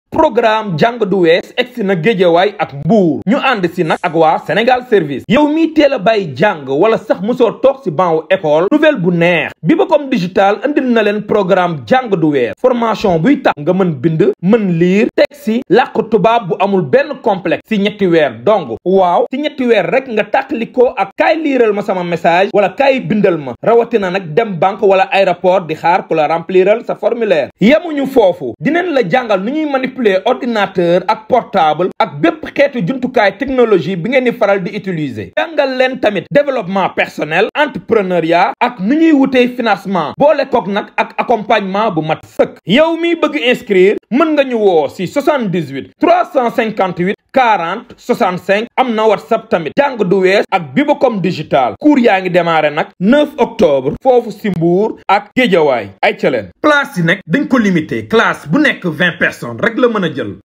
programme jàng du wees egsi na géejawaay ak mbuur ñu ànd si nag ak waa Sénégal service yow mii teel a bàyyi jàng wala sax mosoo toog si banc wu école nouvelle bu neex bi ba comme digital indil na leen programme jàng du wees formation buy tax nga mën bind mën liir teg si làkk tubaab bu amul benn complexe si ñetti weer dong waaw si ñetti weer rek nga tàqalikoo ak kaay liiral ma sama message wala kaay bindal ma rawatina nag dem banque wala aéroport di xaar ku la rempliral sa formulaire yemuñu foofu dinañ la jàngal nu ñuy manipuler ordinateur ak portable ak bépp xeetu jumtukaay technologie bi ngeen di faral di utiliser jàngal leen tamit développement personnel entrepreneuriat ak nu ñuy wutee financement boole kook nag ak accompagnement bu mat sëkk yow miy bëgg inscrire mën nga ñu woo si 78 358 40 65 am na whatsapp tamit jàng du wees ak Bibacom digital cours yaa ngi démarré nag 9 octobre foofu si Mbour ak Géejawaay ay ca leen place yi nag dañ ko limité classe bu nekk 20 personnes rek la mën a jël